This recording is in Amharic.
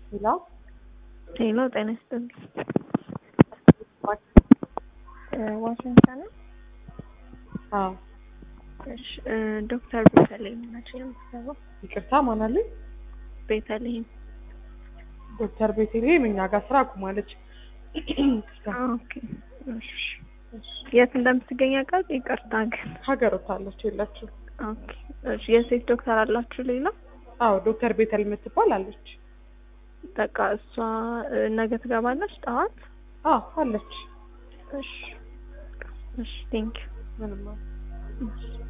ሄሎ ሄሎ ጤና ይስጥልኝ። ዋሽንግተን ነው? አዎ እሺ እ ዶክተር ቤተልሔም ናቸው የምትሰራው? ይቅርታ ማን አለኝ? ቤተልሔም ዶክተር ቤተልሔም እኛ ጋር ስራ አቁማለች። ይቅርታ ኦኬ። እሺ የት እንደምትገኝ አውቃለሁ። ይቅርታ ግን ሀገር ወታለች የላችሁ? ኦኬ። እሺ የሴት ዶክተር አላችሁ ሌላ? አዎ ዶክተር ቤተል የምትባል አለች። በቃ እሷ እ ነገ ትገባለች ጠዋት? አዎ አለች። እሺ እሺ ቴንኪው ምንም